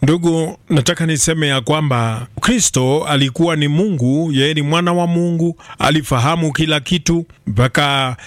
Ndugu, nataka niseme ya kwamba Kristo alikuwa ni Mungu, yeye ni mwana wa Mungu, alifahamu kila kitu mpaka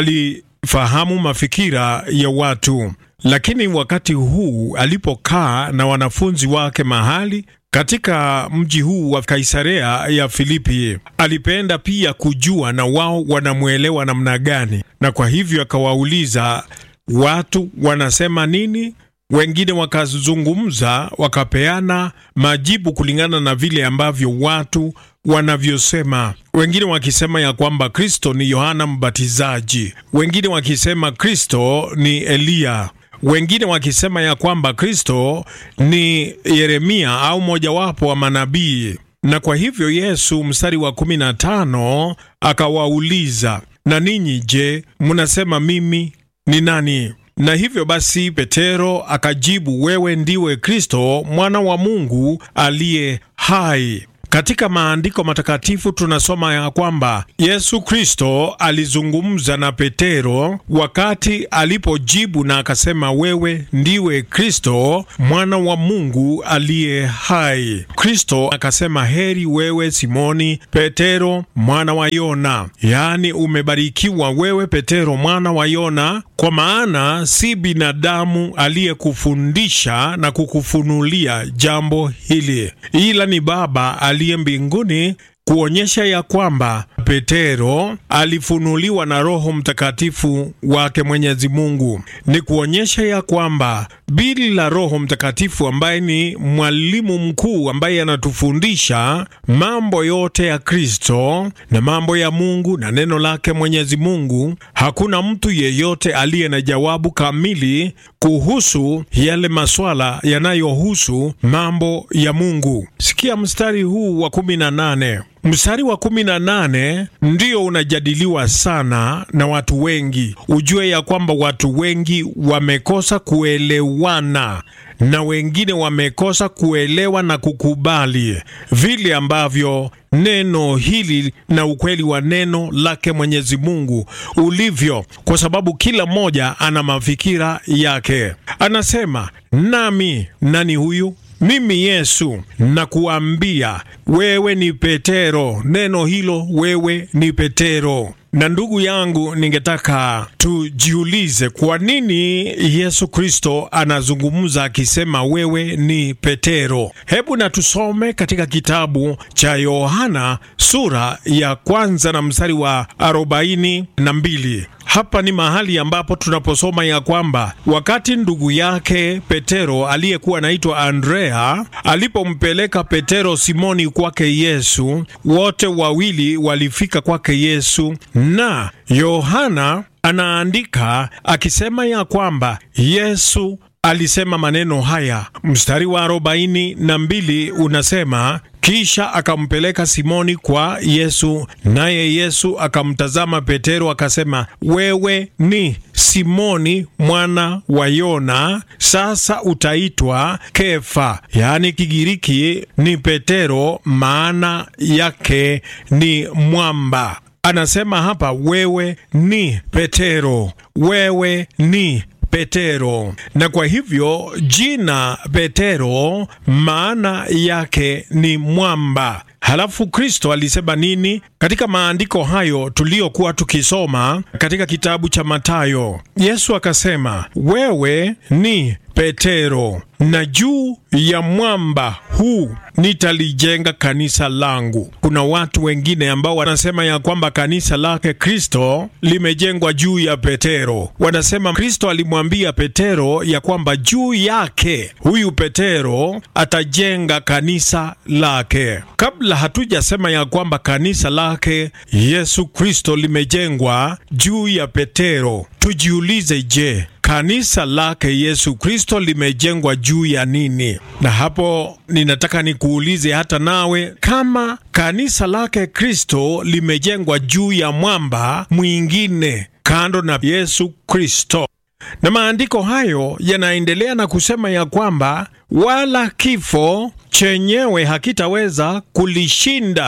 alifahamu mafikira ya watu. Lakini wakati huu alipokaa na wanafunzi wake mahali katika mji huu wa Kaisarea ya Filipi, alipenda pia kujua na wao wanamwelewa namna gani, na kwa hivyo akawauliza watu wanasema nini. Wengine wakazungumza wakapeana majibu kulingana na vile ambavyo watu wanavyosema. Wengine wakisema ya kwamba Kristo ni Yohana Mbatizaji, wengine wakisema Kristo ni Eliya, wengine wakisema ya kwamba Kristo ni Yeremia au mojawapo wa manabii. Na kwa hivyo Yesu, mstari wa kumi na tano, akawauliza na ninyi je, mnasema mimi ni nani? Na hivyo basi Petero akajibu, wewe ndiwe Kristo mwana wa Mungu aliye hai. Katika maandiko matakatifu tunasoma ya kwamba Yesu Kristo alizungumza na Petero wakati alipojibu na akasema, wewe ndiwe Kristo mwana wa Mungu aliye hai. Kristo akasema, heri wewe Simoni Petero mwana wa Yona, yaani umebarikiwa wewe Petero mwana wa Yona, kwa maana si binadamu aliyekufundisha na kukufunulia jambo hili, ila ni Baba aliye mbinguni, kuonyesha ya kwamba Petero alifunuliwa na Roho Mtakatifu wake Mwenyezi Mungu. Ni kuonyesha ya kwamba bila Roho Mtakatifu ambaye ni mwalimu mkuu ambaye anatufundisha mambo yote ya Kristo na mambo ya Mungu na neno lake Mwenyezi Mungu, hakuna mtu yeyote aliye na jawabu kamili kuhusu yale maswala yanayohusu mambo ya Mungu. Sikia mstari huu wa kumi na nane. Mstari wa kumi na nane ndio unajadiliwa sana na watu wengi. Ujue ya kwamba watu wengi wamekosa kuelewana na wengine wamekosa kuelewa na kukubali vile ambavyo neno hili na ukweli wa neno lake Mwenyezi Mungu ulivyo, kwa sababu kila mmoja ana mafikira yake. Anasema, nami nani huyu? Mimi Yesu nakuambia wewe ni Petero. Neno hilo wewe ni Petero. Na ndugu yangu, ningetaka tujiulize kwa nini Yesu Kristo anazungumza akisema wewe ni Petero. Hebu na tusome katika kitabu cha Yohana sura ya kwanza na mstari wa arobaini na mbili. Hapa ni mahali ambapo tunaposoma ya kwamba wakati ndugu yake Petero aliyekuwa anaitwa Andrea alipompeleka Petero Simoni kwake Yesu, wote wawili walifika kwake Yesu, na Yohana anaandika akisema ya kwamba Yesu alisema maneno haya. Mstari wa arobaini na mbili unasema kisha akampeleka Simoni kwa Yesu, naye Yesu akamtazama Petero akasema, wewe ni Simoni mwana wa Yona, sasa utaitwa Kefa, yaani Kigiriki ni Petero, maana yake ni mwamba. Anasema hapa wewe ni Petero, wewe ni Petero. Na kwa hivyo jina Petero maana yake ni mwamba. Halafu Kristo alisema nini katika maandiko hayo tuliyokuwa tukisoma katika kitabu cha Mathayo? Yesu akasema, wewe ni Petero, na juu ya mwamba huu nitalijenga kanisa langu. Kuna watu wengine ambao wanasema ya kwamba kanisa lake Kristo limejengwa juu ya Petero. Wanasema Kristo alimwambia Petero ya kwamba juu yake huyu Petero atajenga kanisa lake. Kabla hatujasema ya kwamba kanisa lake Yesu Kristo limejengwa juu ya Petero, tujiulize, je, kanisa lake Yesu Kristo limejengwa juu ya nini? Na hapo ninataka nikuulize hata nawe, kama kanisa lake Kristo limejengwa juu ya mwamba mwingine kando na Yesu Kristo. Na maandiko hayo yanaendelea na kusema ya kwamba wala kifo chenyewe hakitaweza kulishinda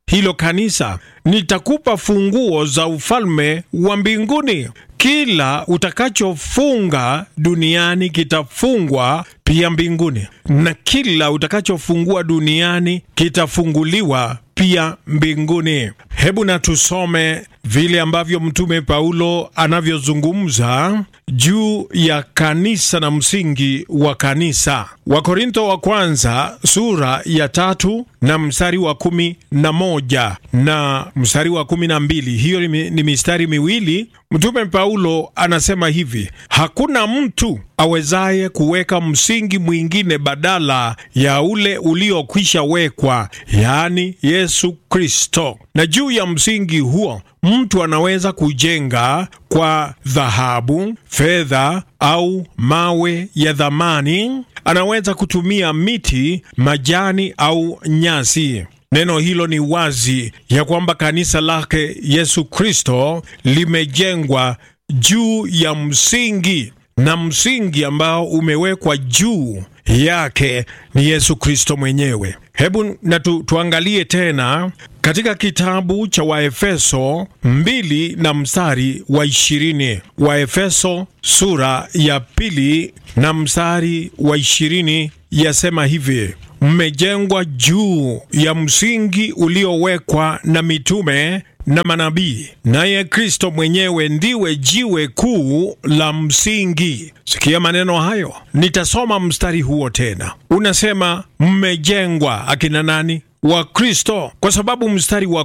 hilo kanisa, nitakupa funguo za ufalme wa mbinguni. Kila utakachofunga duniani kitafungwa pia mbinguni, na kila utakachofungua duniani kitafunguliwa pia mbinguni. Hebu na tusome vile ambavyo Mtume Paulo anavyozungumza juu ya kanisa na msingi wa kanisa. Wakorintho wa kwanza sura ya tatu na mstari wa kumi na moja na mstari wa kumi na mbili Hiyo ni, ni mistari miwili. Mtume Paulo anasema hivi: hakuna mtu awezaye kuweka msingi mwingine badala ya ule uliokwisha wekwa, yaani Yesu Kristo, na juu ya msingi huo mtu anaweza kujenga kwa dhahabu, fedha au mawe ya thamani. Anaweza kutumia miti, majani au nyasi. Neno hilo ni wazi ya kwamba kanisa lake Yesu Kristo limejengwa juu ya msingi, na msingi ambao umewekwa juu yake ni Yesu Kristo mwenyewe. Hebu na tu, tuangalie tena katika kitabu cha Waefeso mbili na mstari wa ishirini. Waefeso sura ya pili na mstari wa ishirini yasema hivi: mmejengwa juu ya msingi uliowekwa na mitume na manabii, naye Kristo mwenyewe ndiwe jiwe kuu la msingi. Sikia maneno hayo, nitasoma mstari huo tena. Unasema mmejengwa akina nani? Wa Kristo, kwa sababu mstari wa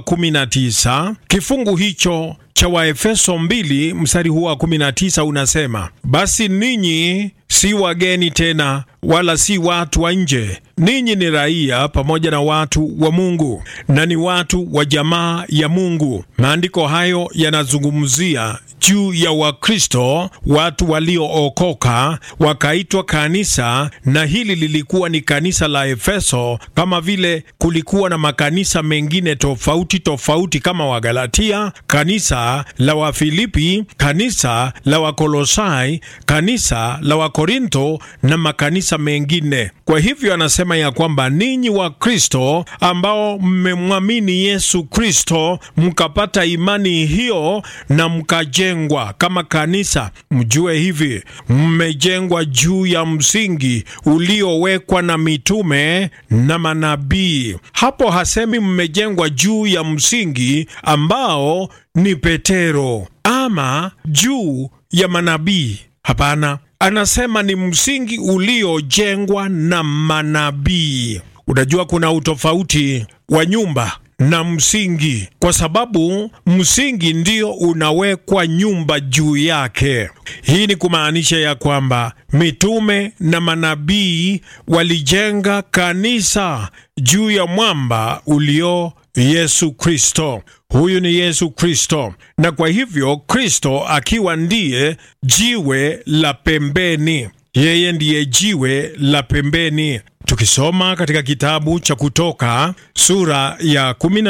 19 kifungu hicho cha Waefeso mbili mstari huo wa 19 unasema, basi ninyi si wageni tena wala si watu wa nje, ninyi ni raia pamoja na watu wa Mungu na ni watu wa jamaa ya Mungu. Maandiko hayo yanazungumzia juu ya Wakristo, watu waliookoka wakaitwa kanisa, na hili lilikuwa ni kanisa la Efeso, kama vile kulikuwa na makanisa mengine tofauti tofauti kama Wagalatia, kanisa la Wafilipi, kanisa la Wakolosai, kanisa la Wakorinto na makanisa mengine. Kwa hivyo anasema ya kwamba ninyi wa Kristo ambao mmemwamini Yesu Kristo mkapata imani hiyo na mkajengwa kama kanisa, mjue hivi, mmejengwa juu ya msingi uliowekwa na mitume na manabii. Hapo hasemi mmejengwa juu ya msingi ambao ni Petero ama juu ya manabii. Hapana, anasema ni msingi uliojengwa na manabii. Unajua kuna utofauti wa nyumba na msingi, kwa sababu msingi ndio unawekwa nyumba juu yake. Hii ni kumaanisha ya kwamba mitume na manabii walijenga kanisa juu ya mwamba ulio Yesu Kristo. Huyu ni Yesu Kristo, na kwa hivyo Kristo akiwa ndiye jiwe la pembeni, yeye ndiye jiwe la pembeni. Tukisoma katika kitabu cha Kutoka sura ya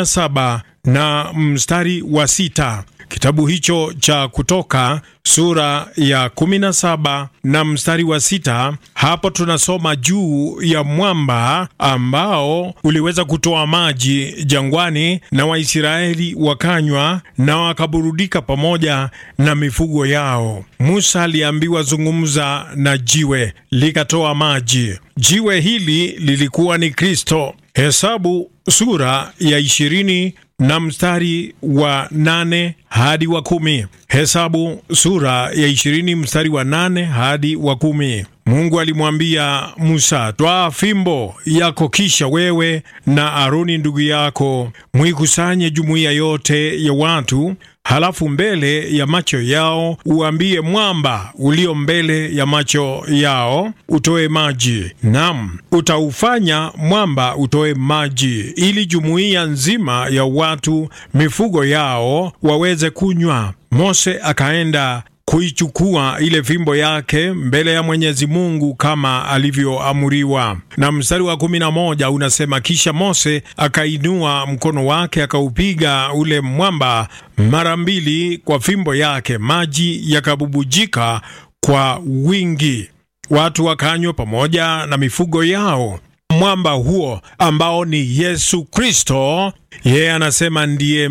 17 na mstari wa sita kitabu hicho cha Kutoka sura ya 17 na mstari wa sita hapo tunasoma juu ya mwamba ambao uliweza kutoa maji jangwani, na Waisraeli wakanywa na wakaburudika pamoja na mifugo yao. Musa aliambiwa zungumza na jiwe, likatoa maji. Jiwe hili lilikuwa ni Kristo. Hesabu sura ya ishirini na mstari wa nane hadi wa kumi. Hesabu sura ya ishirini mstari wa nane hadi wa kumi. Mungu alimwambia Musa, twaa fimbo yako, kisha wewe na Aroni ndugu yako mwikusanye jumuiya yote ya watu, halafu mbele ya macho yao uambie mwamba ulio mbele ya macho yao utoe maji. Nam, utaufanya mwamba utoe maji, ili jumuiya nzima ya watu mifugo yao waweze kunywa. Mose akaenda kuichukua ile fimbo yake mbele ya Mwenyezi Mungu kama alivyoamuriwa. Na mstari wa kumi na moja unasema, kisha Mose akainua mkono wake akaupiga ule mwamba mara mbili kwa fimbo yake, maji yakabubujika kwa wingi, watu wakanywa pamoja na mifugo yao. mwamba huo ambao ni Yesu Kristo, yeye anasema ndiye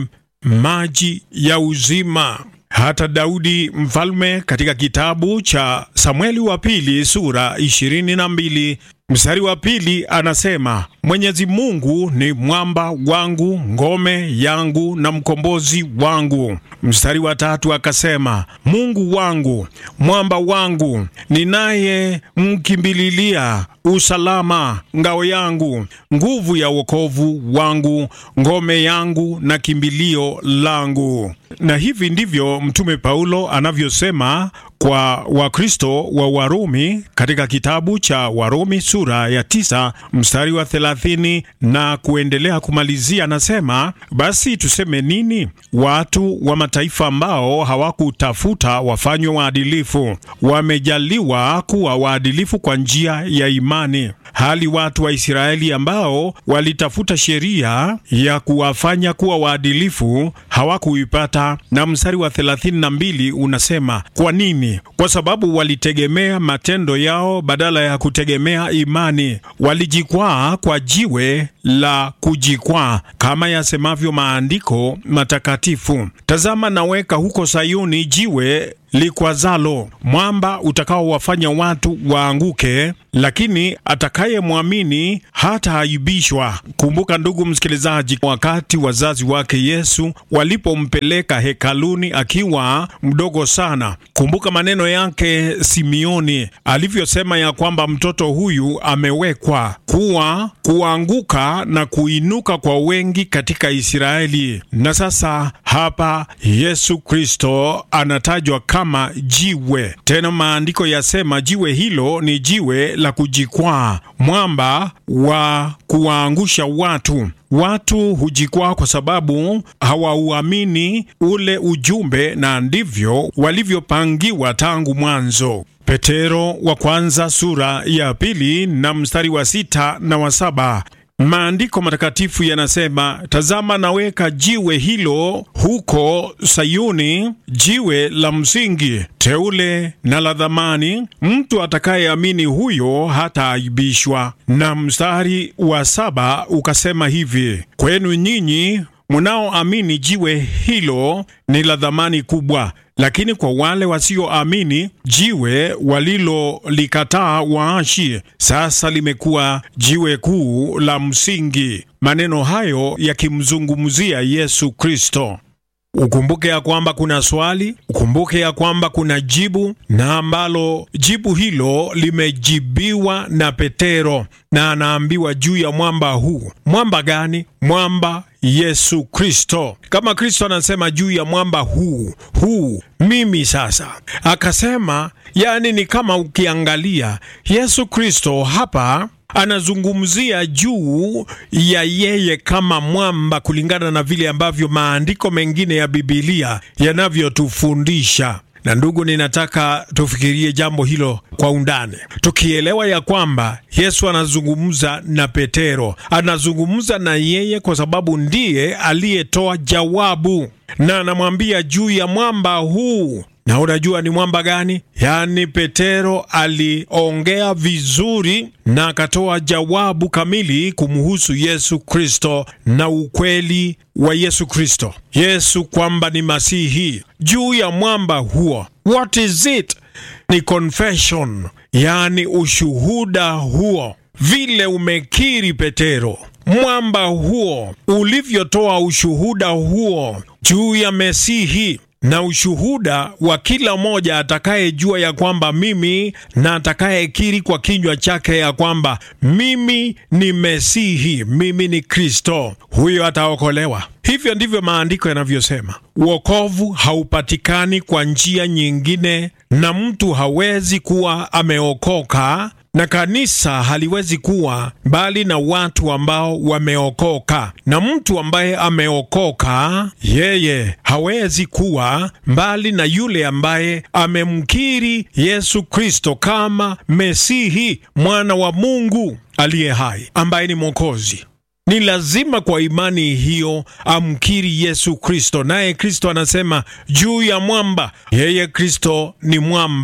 maji ya uzima. Hata Daudi mfalme katika kitabu cha Samueli wa pili sura ishirini na mbili mstari wa pili anasema Mwenyezi Mungu ni mwamba wangu, ngome yangu na mkombozi wangu. Mstari wa tatu akasema Mungu wangu, mwamba wangu, ninaye mkimbililia usalama, ngao yangu, nguvu ya wokovu wangu, ngome yangu na kimbilio langu. Na hivi ndivyo Mtume Paulo anavyosema kwa Wakristo wa Warumi katika kitabu cha Warumi sura ya tisa mstari wa thelathini na kuendelea kumalizia, anasema basi tuseme nini? Watu wa mataifa ambao hawakutafuta wafanywe waadilifu wamejaliwa kuwa waadilifu kwa njia ya imani, hali watu wa Israeli ambao walitafuta sheria ya kuwafanya kuwa waadilifu hawakuipata. Na mstari wa thelathini na mbili unasema kwa nini? Kwa sababu walitegemea matendo yao badala ya kutegemea imani. Walijikwaa kwa jiwe la kujikwaa, kama yasemavyo maandiko matakatifu, tazama naweka huko Sayuni jiwe likwazalo, mwamba utakaowafanya watu waanguke, lakini atakayemwamini hataaibishwa. Kumbuka ndugu msikilizaji, wakati wazazi wake Yesu walipompeleka hekaluni akiwa mdogo sana, kumbuka maneno yake Simioni alivyosema ya kwamba mtoto huyu amewekwa kuwa kuanguka na kuinuka kwa wengi katika Israeli. Na sasa hapa Yesu Kristo anatajwa kama jiwe. Tena maandiko yasema jiwe hilo ni jiwe la kujikwaa, mwamba wa kuwaangusha watu. Watu hujikwaa kwa sababu hawauamini ule ujumbe, na ndivyo walivyopangiwa tangu mwanzo. Petero wa kwanza sura ya pili na mstari wa sita na wa saba. Maandiko matakatifu yanasema, tazama naweka jiwe hilo huko Sayuni, jiwe la msingi, teule na la dhamani, mtu atakayeamini huyo hataaibishwa. Na mstari wa saba ukasema hivi, kwenu nyinyi mnaoamini jiwe hilo ni la dhamani kubwa, lakini kwa wale wasioamini jiwe walilolikataa waashi, sasa limekuwa jiwe kuu la msingi. Maneno hayo yakimzungumzia Yesu Kristo. Ukumbuke ya kwamba kuna swali, ukumbuke ya kwamba kuna jibu, na ambalo jibu hilo limejibiwa na Petero, na anaambiwa juu ya mwamba huu. Mwamba gani? Mwamba Yesu Kristo. Kama Kristo anasema juu ya mwamba huu huu, mimi sasa akasema, yani ni kama ukiangalia Yesu Kristo hapa anazungumzia juu ya yeye kama mwamba kulingana na vile ambavyo maandiko mengine ya Bibilia yanavyotufundisha. Na ndugu, ninataka tufikirie jambo hilo kwa undani, tukielewa ya kwamba Yesu anazungumza na Petero, anazungumza na yeye kwa sababu ndiye aliyetoa jawabu, na anamwambia juu ya mwamba huu na unajua ni mwamba gani? Yaani, Petero aliongea vizuri na akatoa jawabu kamili kumhusu Yesu Kristo na ukweli wa Yesu Kristo, Yesu kwamba ni Masihi. Juu ya mwamba huo, what is it? Ni confession, yaani ushuhuda huo, vile umekiri Petero, mwamba huo ulivyotoa ushuhuda huo juu ya Mesihi na ushuhuda wa kila mmoja atakayejua ya kwamba mimi na atakayekiri kwa kinywa chake ya kwamba mimi ni Mesihi, mimi ni Kristo, huyo ataokolewa. Hivyo ndivyo maandiko yanavyosema. Wokovu haupatikani kwa njia nyingine, na mtu hawezi kuwa ameokoka na kanisa haliwezi kuwa bali na watu ambao wameokoka, na mtu ambaye ameokoka yeye hawezi kuwa mbali na yule ambaye amemkiri Yesu Kristo kama Mesihi, mwana wa Mungu aliye hai, ambaye ni Mwokozi. Ni lazima kwa imani hiyo amkiri Yesu Kristo, naye Kristo anasema juu ya mwamba, yeye Kristo ni mwamba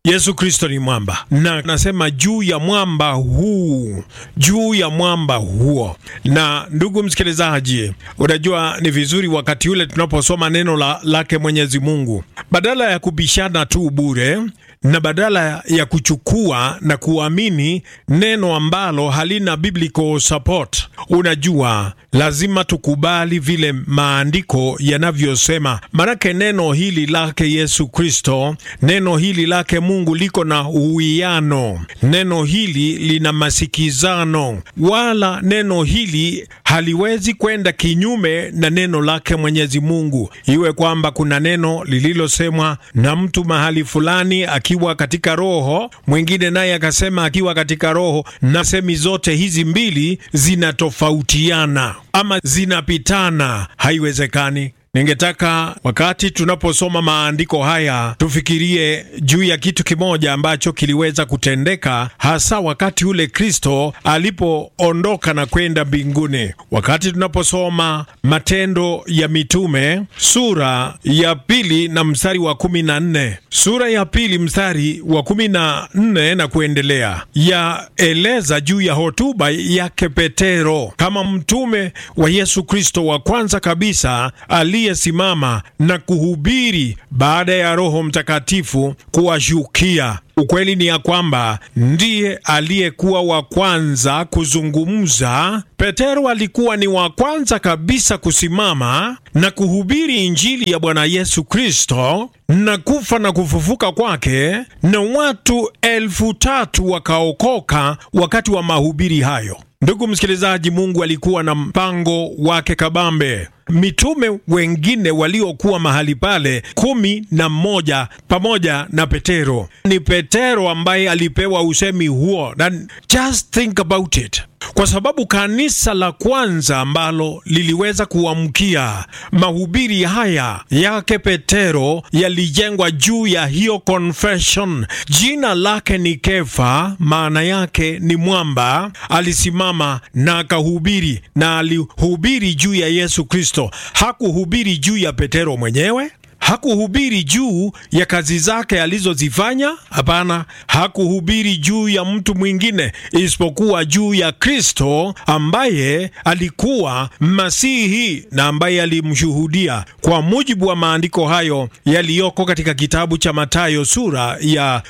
Yesu Kristo ni mwamba, na nasema juu ya mwamba huu, juu ya mwamba huo. Na ndugu msikilizaji, unajua ni vizuri wakati ule tunaposoma neno la, lake Mwenyezi Mungu, badala ya kubishana tu bure na badala ya kuchukua na kuamini neno ambalo halina biblical support, unajua lazima tukubali vile maandiko yanavyosema, manake neno hili lake Yesu Kristo, neno hili lake Mungu liko na uwiano, neno hili lina masikizano, wala neno hili haliwezi kwenda kinyume na neno lake Mwenyezi Mungu, iwe kwamba kuna neno lililosemwa na mtu mahali fulani akiwa katika roho, mwingine naye akasema akiwa katika roho, na semi zote hizi mbili zinatofautiana ama zinapitana, haiwezekani. Ningetaka wakati tunaposoma maandiko haya tufikirie juu ya kitu kimoja ambacho kiliweza kutendeka hasa wakati ule Kristo alipoondoka na kwenda mbinguni. Wakati tunaposoma Matendo ya Mitume sura ya pili na mstari wa kumi na nne sura ya pili mstari wa kumi na nne na kuendelea, yaeleza juu ya hotuba yake Petero kama mtume wa Yesu Kristo wa kwanza kabisa aliyesimama na kuhubiri baada ya Roho Mtakatifu kuwashukia. Ukweli ni ya kwamba ndiye aliyekuwa wa kwanza kuzungumza. Petero alikuwa ni wa kwanza kabisa kusimama na kuhubiri Injili ya Bwana Yesu Kristo na kufa na kufufuka kwake, na watu elfu tatu wakaokoka wakati wa mahubiri hayo. Ndugu msikilizaji, Mungu alikuwa na mpango wake kabambe. Mitume wengine waliokuwa mahali pale kumi na mmoja pamoja na Petero, ni Petero ambaye alipewa usemi huo, na just think about it kwa sababu kanisa la kwanza ambalo liliweza kuamkia mahubiri haya yake Petero yalijengwa juu ya hiyo confession. Jina lake ni Kefa, maana yake ni mwamba. Alisimama na akahubiri, na alihubiri juu ya Yesu Kristo. Hakuhubiri juu ya Petero mwenyewe hakuhubiri juu ya kazi zake alizozifanya. Hapana, hakuhubiri juu ya mtu mwingine isipokuwa juu ya Kristo ambaye alikuwa Masihi na ambaye alimshuhudia kwa mujibu wa maandiko hayo yaliyoko katika kitabu cha Mathayo sura ya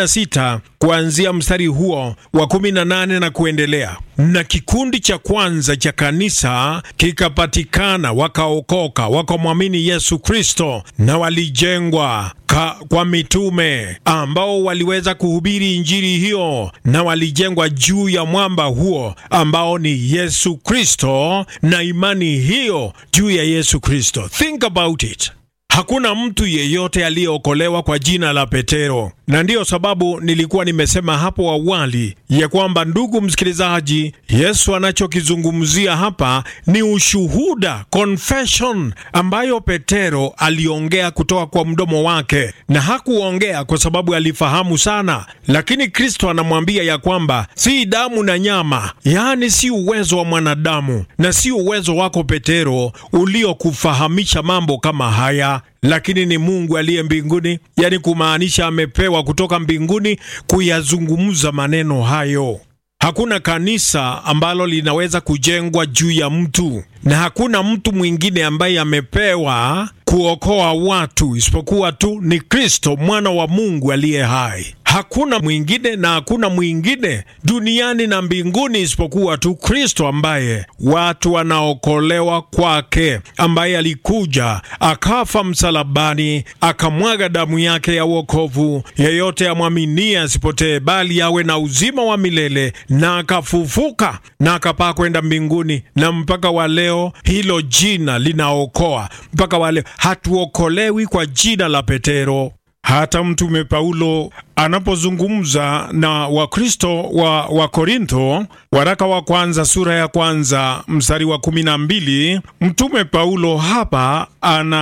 16 kuanzia mstari huo wa 18 na kuendelea. Na kikundi cha kwanza cha kanisa kikapatikana, wakaokoka, wakamwamini Yesu Kristo na walijengwa ka, kwa mitume ambao waliweza kuhubiri injili hiyo, na walijengwa juu ya mwamba huo ambao ni Yesu Kristo, na imani hiyo juu ya Yesu Kristo. Think about it. Hakuna mtu yeyote aliyeokolewa kwa jina la Petero, na ndiyo sababu nilikuwa nimesema hapo awali ya kwamba, ndugu msikilizaji, Yesu anachokizungumzia hapa ni ushuhuda, confession, ambayo Petero aliongea kutoka kwa mdomo wake, na hakuongea kwa sababu alifahamu sana, lakini Kristo anamwambia ya kwamba si damu na nyama, yaani si uwezo wa mwanadamu na si uwezo wako Petero uliokufahamisha mambo kama haya lakini ni Mungu aliye mbinguni, yaani kumaanisha amepewa kutoka mbinguni kuyazungumza maneno hayo. Hakuna kanisa ambalo linaweza kujengwa juu ya mtu, na hakuna mtu mwingine ambaye amepewa kuokoa watu isipokuwa tu ni Kristo mwana wa Mungu aliye hai. Hakuna mwingine na hakuna mwingine duniani na mbinguni isipokuwa tu Kristo, ambaye watu wanaokolewa kwake, ambaye alikuja akafa msalabani, akamwaga damu yake ya wokovu. Yeyote amwaminie asipotee, bali awe na uzima wa milele, na akafufuka na akapaa kwenda mbinguni. Na mpaka wa leo hilo jina linaokoa. Mpaka wa leo hatuokolewi kwa jina la Petero. Hata Mtume Paulo anapozungumza na Wakristo wa Wakorintho, waraka wa kwanza sura ya kwanza mstari wa kumi na mbili, Mtume Paulo hapa ana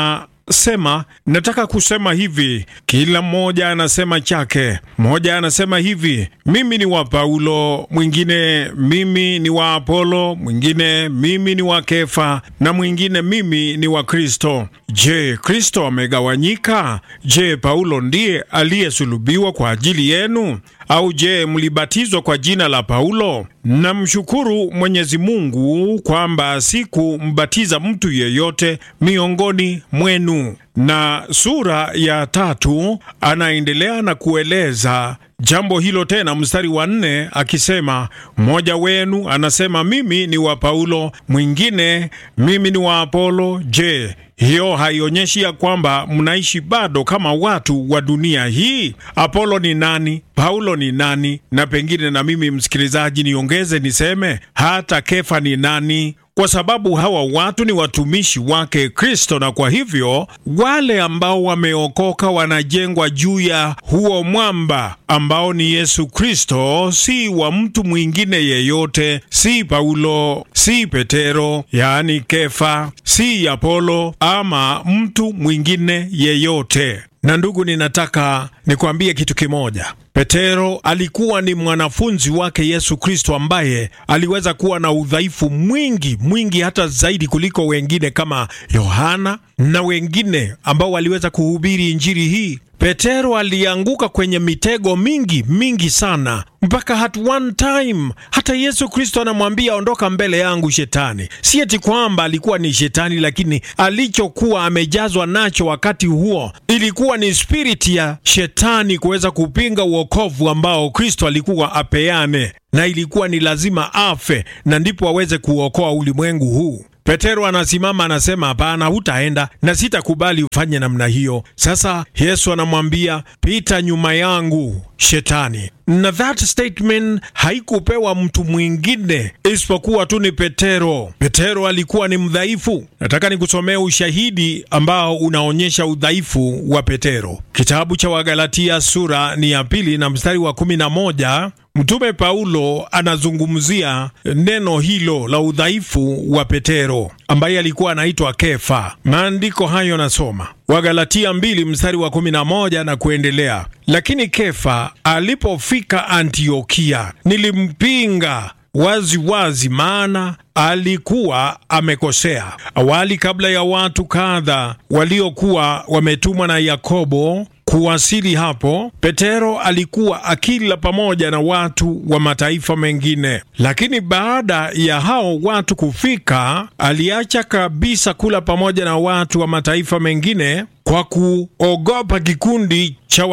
sema nataka kusema hivi, kila mmoja anasema chake. Mmoja anasema hivi, mimi ni wa Paulo, mwingine mimi ni wa Apolo, mwingine mimi ni wa Kefa, na mwingine mimi ni wa Kristo. Je, Kristo amegawanyika? Je, Paulo ndiye aliyesulubiwa kwa ajili yenu? Au je, mlibatizwa kwa jina la Paulo? Namshukuru Mwenyezi Mungu kwamba sikumbatiza mtu yeyote miongoni mwenu. Na sura ya tatu anaendelea na kueleza jambo hilo tena, mstari wa nne akisema, mmoja wenu anasema mimi ni wa Paulo, mwingine mimi ni wa Apolo. Je, hiyo haionyeshi ya kwamba mnaishi bado kama watu wa dunia hii? Apolo ni nani? Paulo ni nani? Na pengine na mimi msikilizaji, niongeze niseme hata Kefa ni nani? Kwa sababu hawa watu ni watumishi wake Kristo, na kwa hivyo wale ambao wameokoka wanajengwa juu ya huo mwamba ambao ni Yesu Kristo, si wa mtu mwingine yeyote, si Paulo, si Petero, yaani Kefa, si Apolo ama mtu mwingine yeyote. Na ndugu, ninataka nikwambie kitu kimoja. Petero alikuwa ni mwanafunzi wake Yesu Kristo ambaye aliweza kuwa na udhaifu mwingi mwingi hata zaidi kuliko wengine kama Yohana na wengine ambao waliweza kuhubiri injili hii. Petero alianguka kwenye mitego mingi mingi sana, mpaka at one time hata Yesu Kristo anamwambia ondoka mbele yangu Shetani. Si eti kwamba alikuwa ni Shetani, lakini alichokuwa amejazwa nacho wakati huo ilikuwa ni spiriti ya Shetani kuweza kupinga uokovu ambao Kristo alikuwa apeane, na ilikuwa ni lazima afe na ndipo aweze kuokoa ulimwengu huu. Petero anasimama anasema, hapana, hutaenda na sitakubali ufanye namna hiyo. Sasa Yesu anamwambia pita nyuma yangu Shetani, na that statement haikupewa mtu mwingine isipokuwa tu ni Petero. Petero alikuwa ni mdhaifu. Nataka nikusomea ushahidi ambao unaonyesha udhaifu wa Petero. Kitabu cha Wagalatia sura ni ya pili na mstari wa kumi na moja. Mtume Paulo anazungumzia neno hilo la udhaifu wa Petero ambaye alikuwa anaitwa Kefa. Maandiko hayo nasoma Wagalatia mbili mstari wa kumi na moja na kuendelea. Lakini Kefa alipofika Antiokia, nilimpinga wazi wazi, maana alikuwa amekosea. Awali, kabla ya watu kadha waliokuwa wametumwa na Yakobo kuwasili hapo, Petero alikuwa akila pamoja na watu wa mataifa mengine, lakini baada ya hao watu kufika, aliacha kabisa kula pamoja na watu wa mataifa mengine kwa kuogopa kikundi cha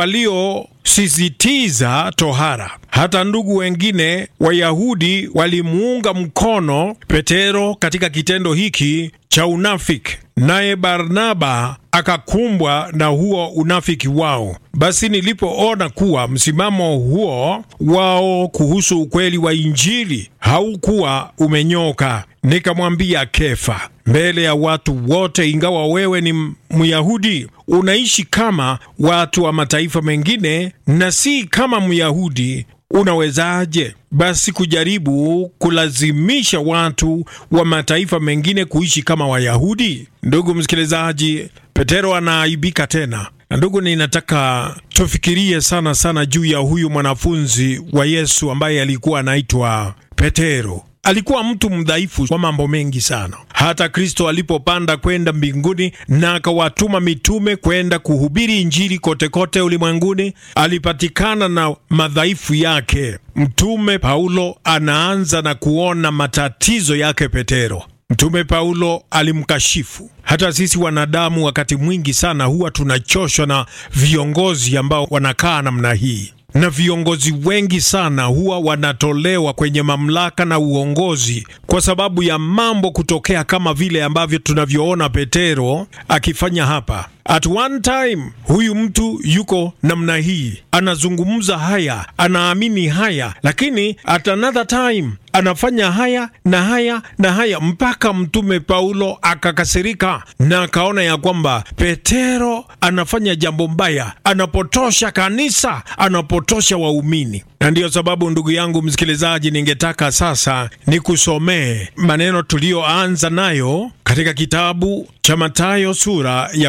waliosisitiza tohara. Hata ndugu wengine Wayahudi walimuunga mkono Petero katika kitendo hiki cha unafiki, naye Barnaba akakumbwa na huo unafiki wao. Basi nilipoona kuwa msimamo huo wao kuhusu ukweli wa Injili haukuwa umenyoka, nikamwambia Kefa mbele ya watu wote, ingawa wewe ni Myahudi unaishi kama watu wa mataifa mengine na si kama Myahudi, unawezaje basi kujaribu kulazimisha watu wa mataifa mengine kuishi kama Wayahudi? Ndugu msikilizaji, Petero anaaibika tena. Na ndugu, ninataka tufikirie sana sana juu ya huyu mwanafunzi wa Yesu ambaye alikuwa anaitwa Petero. Alikuwa mtu mdhaifu kwa mambo mengi sana. Hata Kristo alipopanda kwenda mbinguni na akawatuma mitume kwenda kuhubiri Injili kote kote ulimwenguni, alipatikana na madhaifu yake. Mtume Paulo anaanza na kuona matatizo yake Petero. Mtume Paulo alimkashifu. Hata sisi wanadamu wakati mwingi sana huwa tunachoshwa na viongozi ambao wanakaa namna hii na viongozi wengi sana huwa wanatolewa kwenye mamlaka na uongozi kwa sababu ya mambo kutokea kama vile ambavyo tunavyoona Petero akifanya hapa. At one time huyu mtu yuko namna hii, anazungumza haya, anaamini haya, lakini at another time anafanya haya na haya na haya, mpaka mtume Paulo akakasirika na akaona ya kwamba Petero anafanya jambo mbaya, anapotosha kanisa, anapotosha waumini. Na ndiyo sababu ndugu yangu msikilizaji, ningetaka sasa nikusomee maneno tuliyoanza nayo katika kitabu cha Mathayo sura ya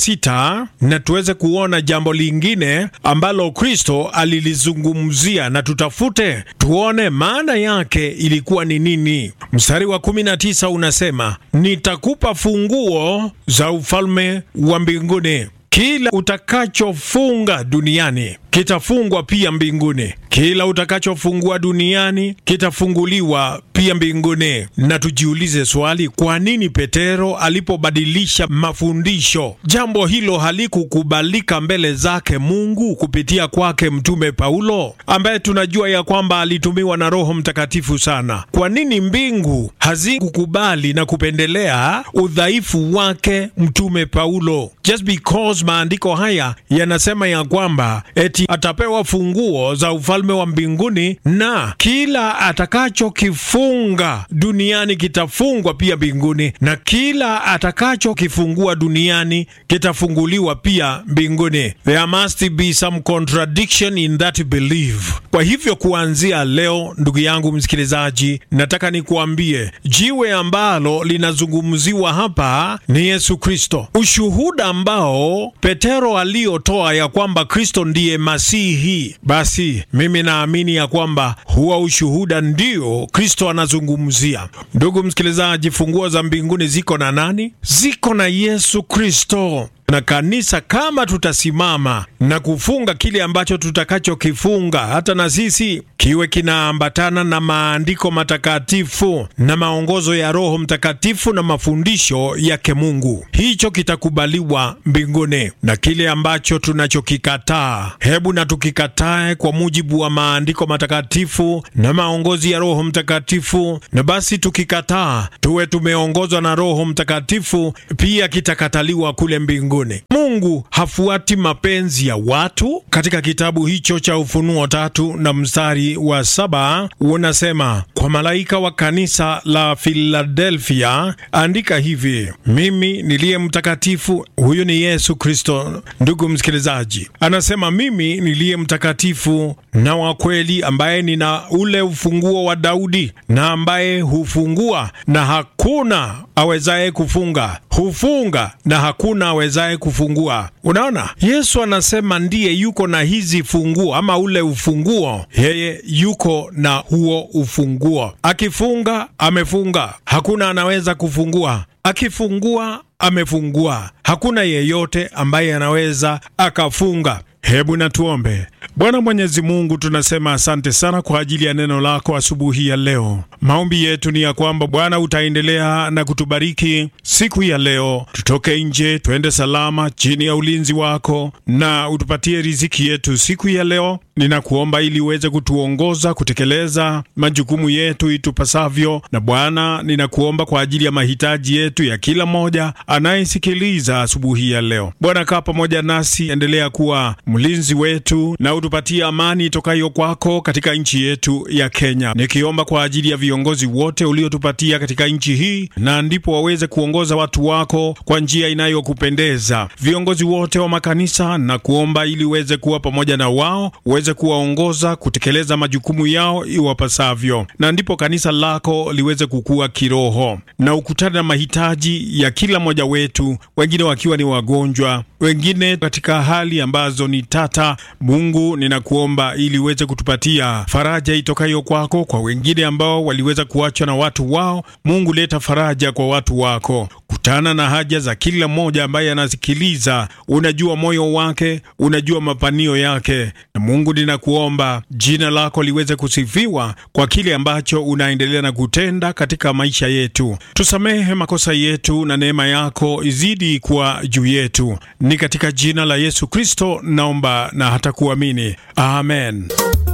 16 na tuweze kuona jambo lingine ambalo Kristo alilizungumzia, na tutafute tuone maana yake ilikuwa ni nini. Mstari wa 19 unasema, nitakupa funguo za ufalme wa mbinguni. Kila utakachofunga duniani kitafungwa pia mbinguni, kila utakachofungua duniani kitafunguliwa pia mbinguni. Na tujiulize swali, kwa nini Petero alipobadilisha mafundisho, jambo hilo halikukubalika mbele zake Mungu kupitia kwake Mtume Paulo, ambaye tunajua ya kwamba alitumiwa na Roho Mtakatifu sana? Kwa nini mbingu hazikukubali na kupendelea udhaifu wake Mtume Paulo? Just because maandiko haya yanasema ya kwamba eti atapewa funguo za ufalme wa mbinguni na kila atakachokifunga duniani kitafungwa pia mbinguni, na kila atakachokifungua duniani kitafunguliwa pia mbinguni. There must be some contradiction in that belief. Kwa hivyo kuanzia leo, ndugu yangu msikilizaji, nataka nikuambie jiwe ambalo linazungumziwa hapa ni Yesu Kristo, ushuhuda ambao Petero aliotoa ya kwamba Kristo ndiye Masihi. Basi mimi naamini ya kwamba huwa ushuhuda ndio Kristo anazungumzia. Ndugu msikilizaji, funguo za mbinguni ziko na nani? Ziko na Yesu Kristo na kanisa kama tutasimama na kufunga kile ambacho tutakachokifunga, hata na sisi kiwe kinaambatana na maandiko matakatifu na maongozo ya Roho Mtakatifu na mafundisho yake Mungu, hicho kitakubaliwa mbinguni. Na kile ambacho tunachokikataa, hebu na tukikatae kwa mujibu wa maandiko matakatifu na maongozi ya Roho Mtakatifu, na basi tukikataa, tuwe tumeongozwa na Roho Mtakatifu, pia kitakataliwa kule mbinguni. Mungu hafuati mapenzi ya watu. Katika kitabu hicho cha Ufunuo tatu na mstari wa saba unasema, kwa malaika wa kanisa la Filadelfia andika hivi, mimi niliye mtakatifu. Huyu ni Yesu Kristo, ndugu msikilizaji, anasema mimi niliye mtakatifu na wa kweli, ambaye nina ule ufunguo wa Daudi, na ambaye hufungua na hakuna awezaye kufunga, hufunga na hakuna awezaye kufungua. Unaona, Yesu anasema ndiye yuko na hizi funguo ama ule ufunguo, yeye yuko na huo ufunguo. Akifunga amefunga, hakuna anaweza kufungua. Akifungua amefungua, hakuna yeyote ambaye anaweza akafunga. Hebu na tuombe. Bwana Mwenyezi Mungu, tunasema asante sana kwa ajili ya neno lako asubuhi ya leo. Maombi yetu ni ya kwamba Bwana utaendelea na kutubariki siku ya leo, tutoke nje twende salama chini ya ulinzi wako, na utupatie riziki yetu siku ya leo. Ninakuomba ili uweze kutuongoza kutekeleza majukumu yetu itupasavyo, na Bwana ninakuomba kwa ajili ya mahitaji yetu ya kila mmoja anayesikiliza asubuhi ya leo. Bwana, kaa pamoja nasi, endelea kuwa mlinzi wetu na utupatie amani itokayo kwako katika nchi yetu ya Kenya, nikiomba kwa ajili ya viongozi wote uliotupatia katika nchi hii, na ndipo waweze kuongoza watu wako kwa njia inayokupendeza. Viongozi wote wa makanisa na kuomba ili uweze kuwa pamoja na wao, uweze kuwaongoza kutekeleza majukumu yao iwapasavyo, na ndipo kanisa lako liweze kukua kiroho, na ukutane na mahitaji ya kila mmoja wetu, wengine wakiwa ni wagonjwa, wengine katika hali ambazo ni tata. Mungu, ninakuomba ili uweze kutupatia faraja itokayo kwako kwa wengine ambao waliweza kuachwa na watu wao. Mungu, leta faraja kwa watu wako, kutana na haja za kila mmoja ambaye anasikiliza. Unajua moyo wake, unajua mapanio yake, na Mungu, ninakuomba jina lako liweze kusifiwa kwa kile ambacho unaendelea na kutenda katika maisha yetu. Tusamehe makosa yetu na neema yako izidi kuwa juu yetu, ni katika jina la Yesu Kristo naomba na hata kuamini, amen.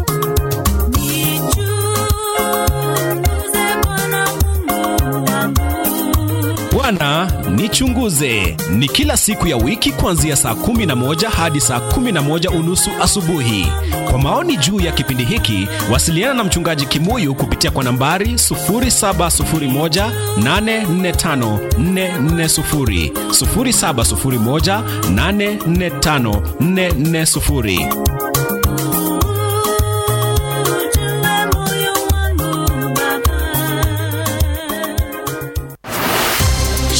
Bwana nichunguze ni kila siku ya wiki kuanzia saa kumi na moja hadi saa kumi na moja unusu asubuhi. Kwa maoni juu ya kipindi hiki, wasiliana na mchungaji Kimuyu kupitia kwa nambari 0701845440, 0701845440.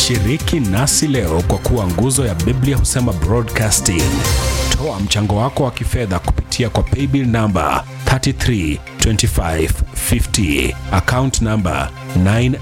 Shiriki nasi leo kwa kuwa nguzo ya Biblia husema broadcasting. Toa mchango wako wa kifedha kupitia kwa paybill namba 332550 account namba 9